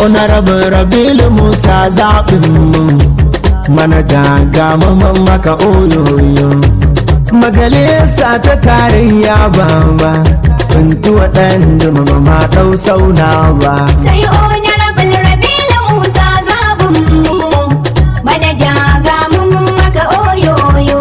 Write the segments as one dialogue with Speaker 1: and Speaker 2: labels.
Speaker 1: honorable rabilu musa zaɓin mu manaja ga mamman maka oyoyo majalisa ta tarayya baba kuntu waɗanda mama ɗau sauna ba
Speaker 2: sai honorable rabilu musa zabun mu manaja ga mun maka oyoyo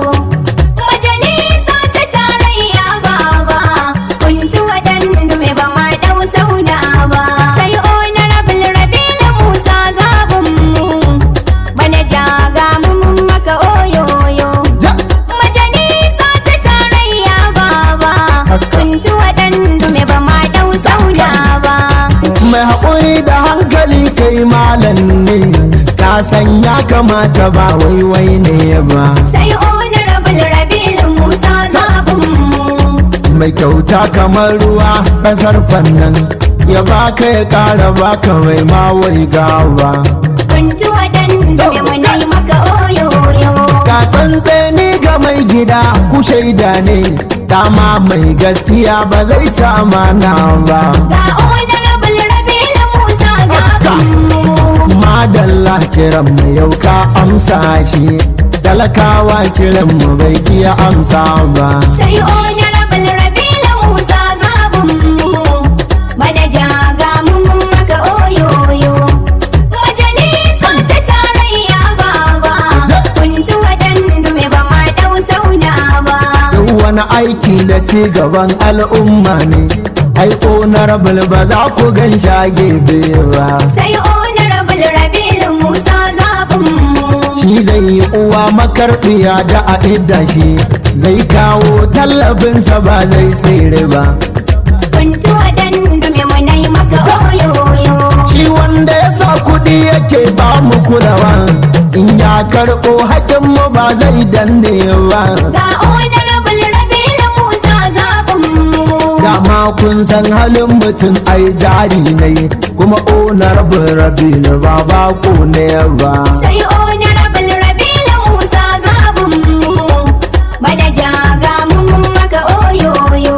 Speaker 2: majalisa ta tarayya baba kuntu waɗanda mai ba ma ɗau sauna ba sai honorable rabilu musa zabun mu manaja ga mun maka oyoyo majalisa ta tarayya baba kuntu waɗanda mai ba ma ɗau sauna ba
Speaker 1: mai haƙuri da hankali kai malam ne ka san ya kamata ba waiwai ne ba
Speaker 2: sai honorable rabilu musa zabun mu
Speaker 1: mai kyauta kamar ruwa ƙasar fannan ya baka ya ƙara baka mai mawai gawa
Speaker 2: kuntu waɗanda mai munai maka oyoyo
Speaker 1: ka tsantseni ga mai gida ku shaida ne dama mai gaskiya ba zai ta mana ba
Speaker 2: ga honorable rabilu musa zabun mu
Speaker 1: madalla kiran mu yau ka amsa shi talakawa kiran mu bai iya amsa ba
Speaker 2: sai honorable rabilu musa zabun mu manaja ga mun maka oyoyo majalisa ta tarayya baba kuntu waɗanda mai ba ma ɗau sauna ba
Speaker 1: duk wani aiki da ci gaban al'umma ne ai honorable ba za ku gan shage ba
Speaker 2: sai honorable rabilu musa zabun mu
Speaker 1: shi zai yi uwa makarbiya da a idda shi zai kawo tallabinsa ba zai tsere ba
Speaker 2: kuntu waɗanda mai munai maka oyoyo
Speaker 1: shi wanda ya sa kuɗi yake ba mu kulawa in ya karɓo hakinmu ba zai danne ba
Speaker 2: ga honorable rabilu musa zabun mu
Speaker 1: dama kun san halin mutum ai jari ne kuma honorable rabilu ba bako ne ba
Speaker 2: sai honorable rabilu musa zabun mu manaja ga mun maka oyoyo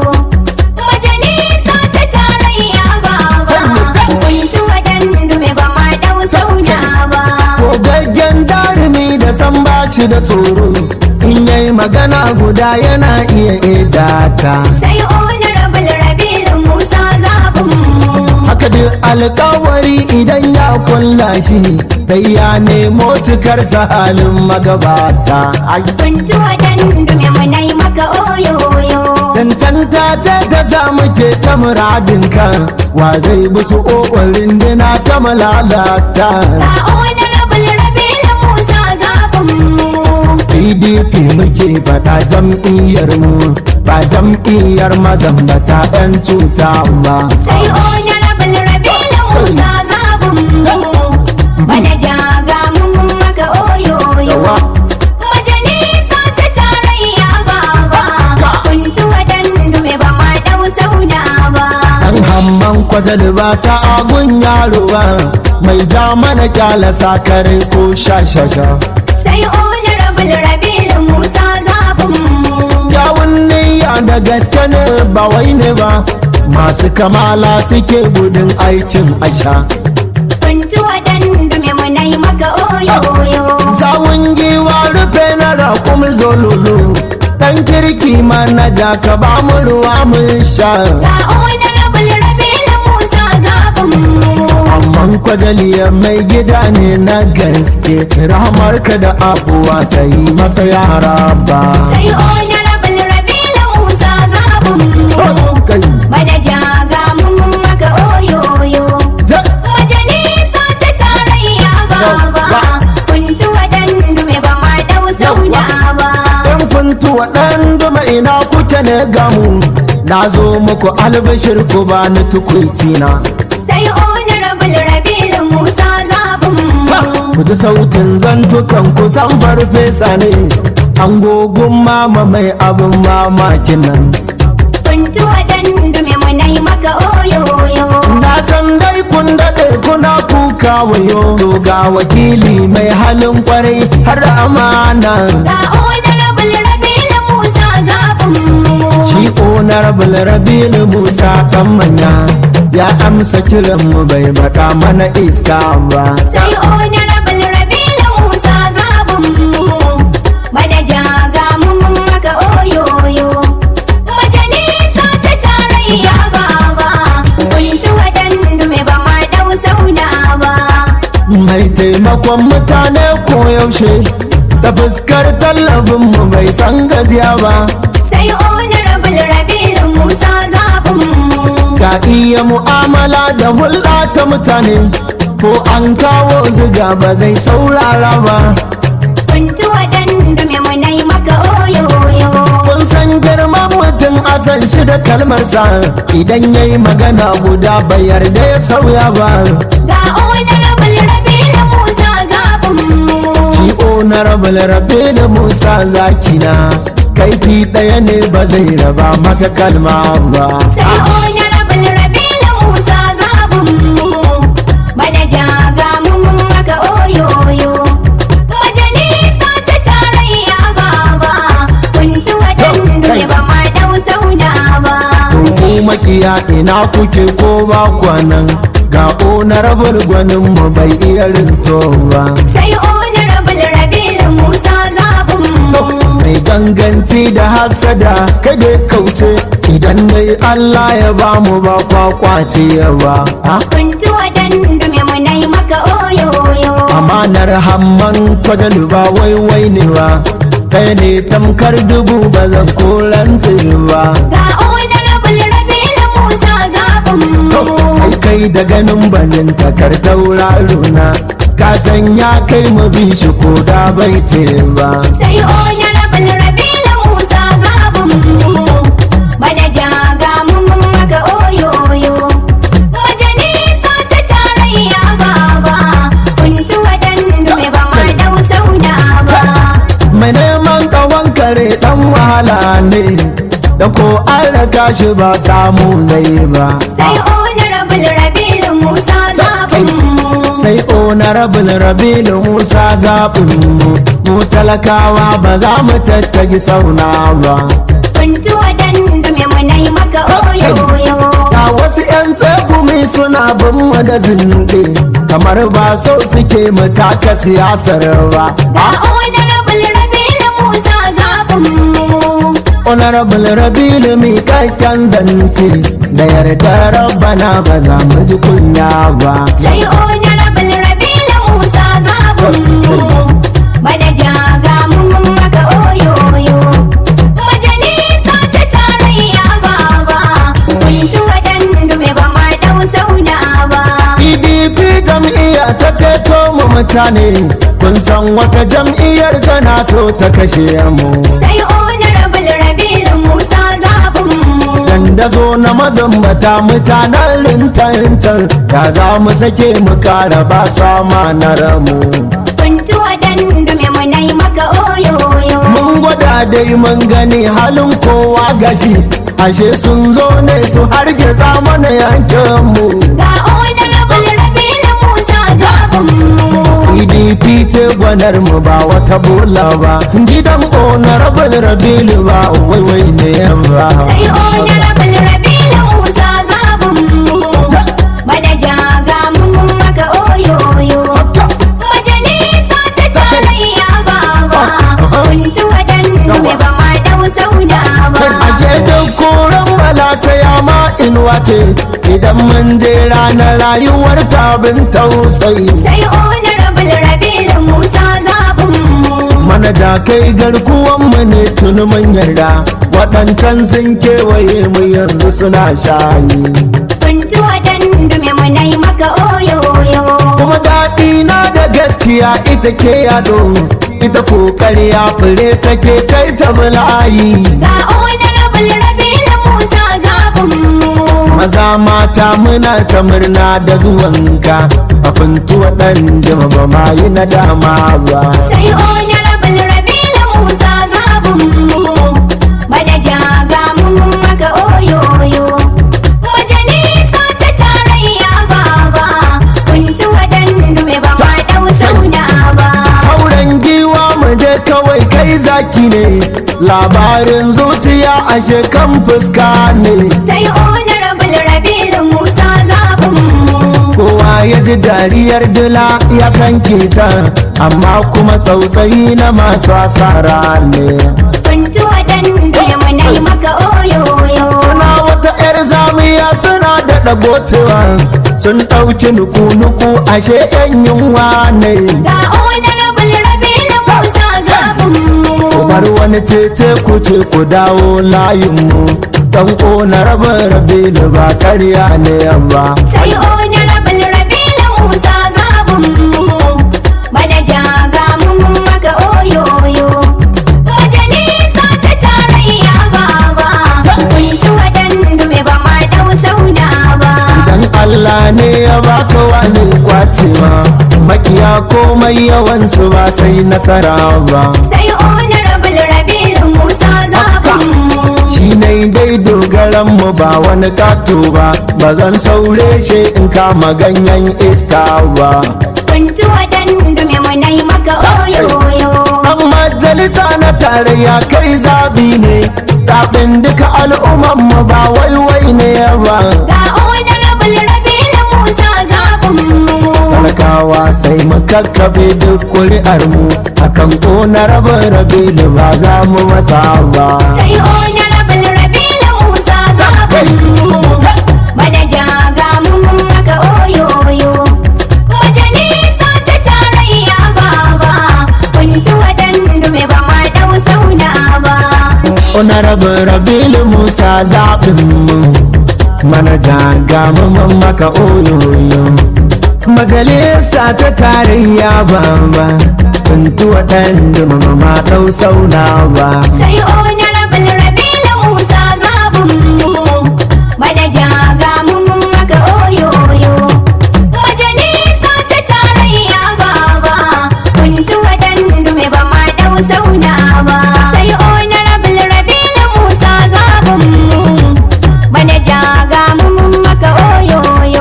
Speaker 2: majalisa ta tarayya baba kuntu waɗanda mai ba ma ɗau sauna ba
Speaker 1: Gogaggen jarumi da san bashi da tsoro in yayi magana guda yana iya idata
Speaker 2: sai honorable rabilu musa zabun mu
Speaker 1: haka duk alkawari idan ya kulla shi dai ya nemo cikar halin magabata Ai,
Speaker 2: kuntu waɗanda mai munai maka oyoyo
Speaker 1: cancanta ce ta sa muke ta muradinka wa zai musu ƙoƙarin dina ta malalata
Speaker 2: ga honorable rabilu musa zabun mu
Speaker 1: pdp muke faɗa jam'iyyar mu ba jam'iyyar mazambata 'yan cuta ba
Speaker 2: sai honorable rabilu musa zabun mu manaja ga mun maka oyoyo
Speaker 1: Yawa.
Speaker 2: majalisa ta tarayya baba kuntu waɗanda mai ba ma ɗau sauna ba
Speaker 1: Dan hamman kwajal ba sa'agun yaro ba mai ja mana kyala sakare ko shashasha.
Speaker 2: sai honorable rabilu musa zabun mu
Speaker 1: Kyawun niyya da gaske ne ba wai ne ba masu kamala suke gudun aikin asha.
Speaker 2: kuntu waɗanda mai munai maka oyoyo
Speaker 1: Sawun giwa rufe na rakum zololo dan kirki manaja ka ba mu ruwa mun sha.
Speaker 2: ga honorable rabilu musa zabun mu
Speaker 1: Amman kwajaliya mai gida ne na gaske rahamarka da abuwa ta yi masa yara ba.
Speaker 2: sai honorable rabilu musa zabun mu
Speaker 1: Kai.
Speaker 2: manaja ga mun maka oyoyo
Speaker 1: Ja-
Speaker 2: majalisa ta tarayya baba kuntu waɗanda mai ba ma ɗau sauna ba
Speaker 1: Yan funtu waɗanda ina kuke ne gamu na zo muku albashir ku ba ni tukwici na.
Speaker 2: sai honorable rabilu musa zabun mu
Speaker 1: Ku ji sautin zantukan ku san farfesa ne, an gogun mama mai abin mamakin nan.
Speaker 2: kuntu waɗanda mai munai maka oyoyo
Speaker 1: Na san dai kun daɗe kuna kuka wayo ga wakili mai halin kwarai har amana.
Speaker 2: ga honorable rabilu musa zabun mu
Speaker 1: Shi honorable Rabilu Musa kan manya ya amsa kiran mu bai baka mana iska ba
Speaker 2: sai honorable rabilu musa zabinmu manaja ga mun maka oyoyo majalisa ta tarayya baba kuntu waɗandu mai ba ma dau sauna ba
Speaker 1: mai taimakon mutane koyaushe da fuskar tallafin mu bai san gajiya ba
Speaker 2: sai honorable rabilu musa zabinmu
Speaker 1: ka iya mu'amala da hulɗa ta mutane ko an kawo ziga ba zai saurara ba
Speaker 2: kuntu waɗandu mai munai maka oyoyo
Speaker 1: kun san girman mutum a san shi da kalmarsa idan ya yi magana guda bai yarda ya sauya ba
Speaker 2: ga honorable rabilu musa zabinmu
Speaker 1: shi honorable rabe da musa zakina kaifi ɗaya ne ba zai raba maka kalma ba
Speaker 2: sai honorable rabilu musa zabinmu manaja ga mun maka oyoyo majalisa ta tarayya baba kuntu waɗandu ne ba ma dau sauna ba
Speaker 1: to ku makiya ina kuke ko ba kwanan ga honorable gwanin mu bai iya rinto ba
Speaker 2: sai honorable rabilu musa zabinmu
Speaker 1: mai ganganci da hasada kada kauce idan dai Allah ya ba mu ba kwakwace ba ha?
Speaker 2: kuntu waɗandu mai munai maka oyoyo
Speaker 1: amanar hamman kwadalu ba waiwai ne ba kai ne tamkar dubu ba zan koranta ba
Speaker 2: ga honorable rabilu musa zabinmu
Speaker 1: ai kai da ganin bazin takar tauraro na ka san ya kai mu bi shi ko da bai ce ba
Speaker 2: sai honorable rabilu musa zabinmu manaja ga mun maka oyoyo majalisa ta tarayya baba kuntu waɗandu mai ba ma dau sauna ba
Speaker 1: mai neman tsawon kare dan wahala ne da ko an raka shi ba samu zai ba
Speaker 2: sai honorable rabilu musa zabinmu
Speaker 1: sai honorable rabilu musa zaɓin mu mu talakawa ba za mu tattagi sauna ba
Speaker 2: kuntu waɗandu mai munai maka oyoyo
Speaker 1: ga wasu 'yan tsegumi suna bin mu da zinde kamar ba so suke mu taka siyasar ba
Speaker 2: ga honorable rabilu musa zabinmu
Speaker 1: honorable rabilu mi kakkan zance da yarda rabbana ba za mu ji kunya ba
Speaker 2: sai honorable rabilu musa zabinmu manaja ga mun maka oyoyo majalisa ta tarayya baba kuntu waɗandu mai ba ma dau sauna ba
Speaker 1: pdp jam'iyya ta ceto mu mutane kun san wata jam'iyyar tana so ta kashe mu
Speaker 2: sai honorable rabilu musa zabinmu
Speaker 1: dandazo na mazambata mutanen rintantan da za mu sake mu kara ba su amanar mu
Speaker 2: kuntu waɗandu mai munai maka oyoyo
Speaker 1: mun gwada dai mun gani halin kowa gashi ashe sun zo ne su harge mana yankin mu
Speaker 2: ga honorable rabilu musa zabinmu
Speaker 1: pdp ce gwanar mu ba wata bola ba gidan honorable rabilu ba waiwai ne ba
Speaker 2: sai honorable rabilu musa zabinmu manaja ga mun maka oyoyo majalisa ta tarayya baba kuntu waɗandu mai ba ma dau sauna ba
Speaker 1: ashe duk koren bala sai ma inuwa ce idan mun je ranar rayuwar tabin tausayi
Speaker 2: sai honorable rabilu musa zabinmu
Speaker 1: manaja kai garkuwan mu ne tuni mun yarda waɗancan sun kewaye mu yanzu suna shayi
Speaker 2: kuntu waɗandu mai munai maka oyoyo
Speaker 1: kuma daɗi na da gaskiya ita ke yado ita kokari ya fure take kai ta bulayi
Speaker 2: ga honorable rabilu musa zabinmu
Speaker 1: maza mata muna ta murna da zuwanka a funtuwa ɗan jima ba ma yi na dama ba
Speaker 2: sai honorable rabilu musa zabinmu manaja ga mun maka oyoyo majalisa ta tarayya baba kuntu waɗandu mai ba ma dau sauna ba
Speaker 1: hauren giwa mu je kawai kai zaki ne labarin zuciya ashe kan fuska ne
Speaker 2: sai honorable rabilu musa
Speaker 1: ma ya ji dariyar dila ya san ta amma kuma tsautsayi na masu asara ne
Speaker 2: Kuntuwa dandu muna yi maka oyoyo.
Speaker 1: Kuna wata 'yar zamiya suna da ɗagotuwa sun ɗauki nuku-nuku ashe 'yan yunwa ne
Speaker 2: Ga honorable Rabilu Musa zabinmu.
Speaker 1: ku bar wani tece ku ce ku dawo layinmu dan ƙona rabin rabilu ba karya ne ba
Speaker 2: Sai honorable Rabilu Musa zabinmu. Manaja ga mun maka oyoyo. Majalisa ta tarayya baba. Kuntuwa dandu ba ma dau sauna ba.
Speaker 1: dan Allah ne ya baka wani kwacewa makiya komai yawansu ba sai nasara ba
Speaker 2: Sai honorable Rabilu Musa zabinmu.
Speaker 1: shi ne dai dogaran mu ba wani kato ba ba zan saure shi in kama ganyen iska ba
Speaker 2: Kuntuwa dandu muna yi maka oyoyo.
Speaker 1: an majalisa na tarayya kai zabi ne zaɓin duka al'umman mu ba waiwai ne ba
Speaker 2: Ga honorable Rabilu Musa zabinmu.
Speaker 1: talakawa sai mu kakkabe duk kuri'ar mu akan ƙona rabin rabilu ba za mu matsa ba
Speaker 2: Sai honorable Rabilu Musa zabinmu. Manaja ga mun maka oyoyo. Majalisa ta tarayya baba. Kuntuwa dandu ba ma dau sauna ba.
Speaker 1: Honorable Rabilu Musa zaɓin mu manaja ga mamman maka oyoyo majalisa ta tarayya baba tuntu waɗanda mama ɗau sauna ba
Speaker 2: Sai honorable Rabilu Musa zabinmu. Manaja ga mun maka oyoyo. Majalisa ta tarayya baba. Kuntuwa dandu ba ma dau sauna ba. Sai honorable Rabilu Musa zabinmu. Manaja ga mun maka oyoyo.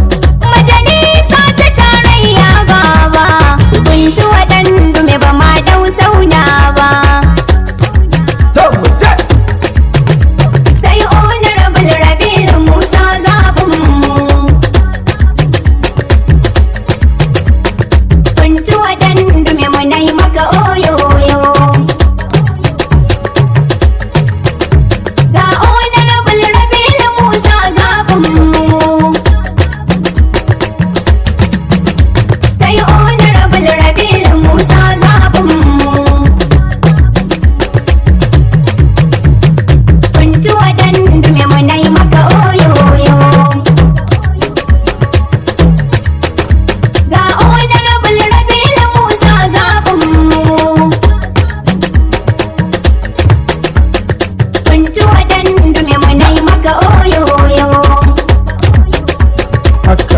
Speaker 2: Majalisa ta tarayya baba. Kuntuwa dandu ba ma dau sauna ba.
Speaker 1: To mu je!
Speaker 2: Sai honorable Rabilu Musa zabinmu. Kuntuwa dandume muna yi maka oyoyo. Ga honorable Rabilu Musa zabinmu. Sai honorable Rabilu Musa zabinmu. Kuntuwa dandume muna yi maka oyoyo. Ga honorable Rabilu Musa zabinmu. Kuntuwa dandume muna yi maka oyoyo.
Speaker 1: haka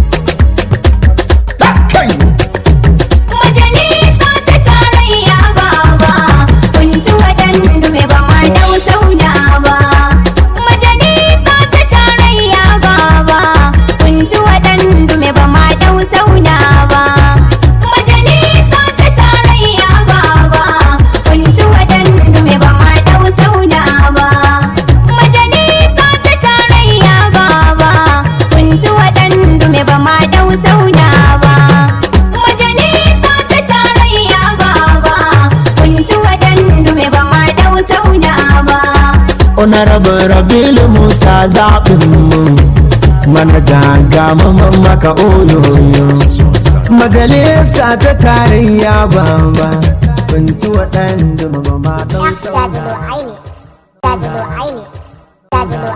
Speaker 1: Ta kai
Speaker 2: Majalisa ta tarayya baba. Kuntuwa dandume ba ma dau sauna ba. Majalisa ta tarayya baba. Kuntuwa dandume ba ma dau sauna ba. Majalisa ta tarayya baba. Kuntuwa dandume ba ma dau sauna ba. Majalisa ta tarayya baba. Kuntuwa dandume ba ma dau sauna ba. Majalisa ta tarayya baba. Kuntuwa dandume ba ma dau sauna ba.
Speaker 1: Honorable Rabilu Musa zaɓin mu manaja ga mamman maka oyoyo majalisa ta tarayya baba tuntu waɗanda mama ɗau sauna
Speaker 3: Dadilo aini. Dadilo aini. Dadilo